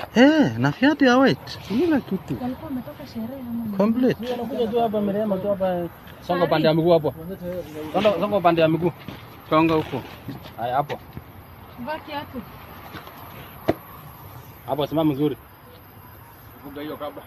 Eh, na viatu ya white. Kila kitu. Walikuwa wametoka sherehe ama Complete. Anakuja tu hapa Mirema tu hapa. Songa pande ya miguu hapo. Songa songa pande ya miguu. Songa huko. Haya hapo. vaa kiatu. Hapo simama mzuri. Funga hiyo kabla.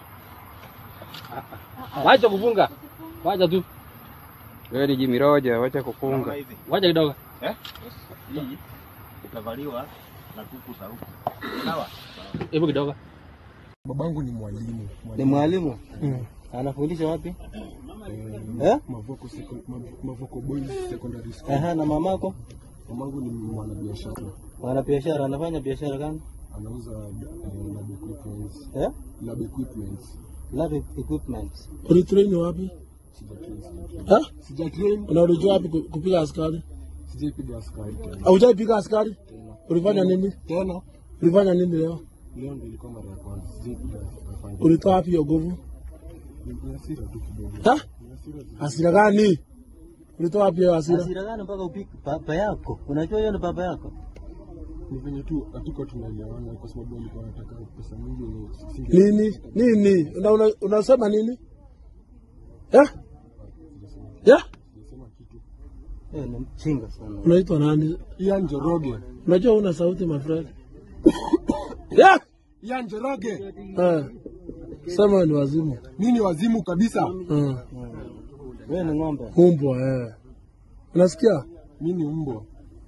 Wacha kufunga. Wacha tu. Wewe ni Jimmy Roja, wacha kufunga. Wacha kidogo. Hii itavaliwa na kuku za huku. Sawa? Hebu kidogo. Babangu ni mwalimu. Ni mwalimu? Anafundisha wapi? Eh? Mavoko, Seco- Mav- Mavoko Boys Secondary School. Aha, na mamako? Mamangu ni mwanabiashara. Wana biashara, anafanya biashara gani? Anauza eh, lab equipments. Eh? Lab equipments. Lab equipment. Ulitrain wapi? Sijatrain, sijatrain. Ha? Sijatrain, Na ulijua wapi ku- kupiga askari? sijaipiga askari tena. Haujaipiga askari? Ulifanya nini? Tena Ulifanya nini leo? leo ndio ilikuwa mara ya kwanza. Sijaipiga askari. Ulitoa wapi hiyo nguvu? Ni hasira tu kidogo. Ha? Ni hasira tu. Hasira gani? Ulitoa wapi hiyo hasira? Hasira gani mpaka upike baba yako? Unajua hiyo ni baba yako? Ni venye tu hatuko tunaelewana kwa sababu alikuwa anataka pesa mingi yenye singe- Nini? Nini? Una, una, unasema nini? Ya? Ya? sijasema kitu. Eh, ni mchinga sana. Unaitwa nani? Ian Njoroge. Unajua una sauti my friend. Ya? Ian Njoroge. Eh. Sema ni wazimu. Mimi ni wazimu kabisa. Eh. Wewe ni ng'ombe. Umbwa eh. Unasikia? Mimi ni mbwa.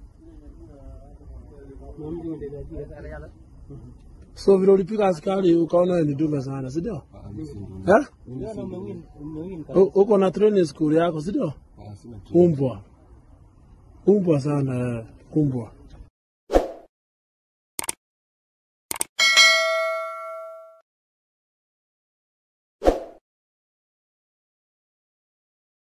So vile ulipiga askari ukaona wewe ni dume sana, si ndio? Ah, mimi si ndio. Eh? Mimi si ndio. Umewin U- Uko na training school yako, si ndio? Ah, sina kitu. Umbwa. Umbwa sana eh. Umbwa.